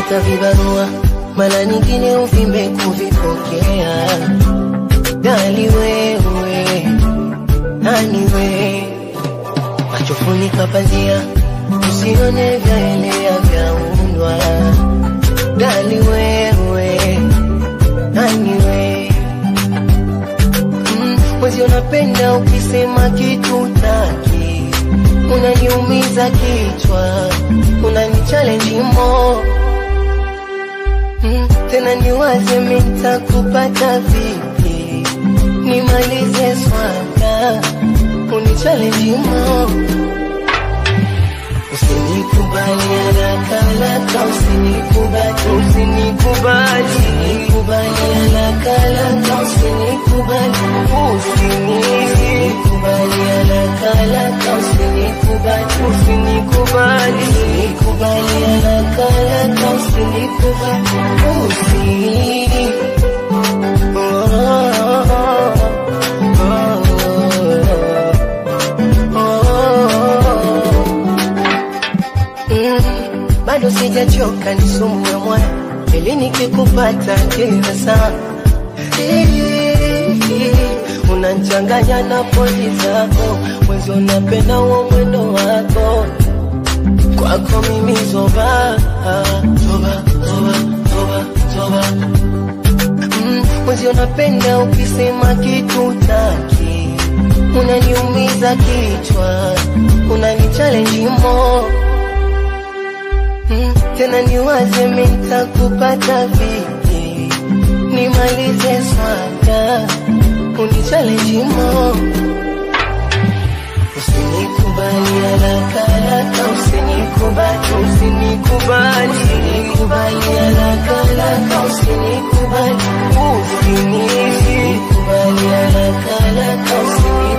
kuandika vibarua, mara nyingine uvimbe kuvipokea. Dali wewe, nani we, macho funika pazia, usione vyaelea vyaundwa. Dali wewe, nani we, mm, mwezi unapenda ukisema kitu taki, unaniumiza kichwa, unani challenge more Mm, tena niwaze mitakupata vipi, nimalize swaka unichallenge mo, usinikubali haraka haraka, usinikubali, usinikubali, usinikubali haraka haraka, usinikubali, usinikubali haraka haraka, usinikubali, usinikubali, usinikubali haraka haraka, usinikubali, usi oh, oh, oh, oh. Mm, bado sijachoka ni sumu ya moyo ili nikikupata kila saa unanchanganya na pozi zako mwezi unapenda huo mwendo wako kwako mimi zoba zoba zoba zoba zoba mm, mwezi unapenda ukisema kitu taki unaniumiza kichwa unani challenge more Mm, tena niwaze mitakupata vipi, nimalize swaka unichallenge mo, usinikubali haraka haraka, usinikubali, usinikubali, usinikubali haraka haraka, usinikubali, usinikubali haraka haraka, usinikubali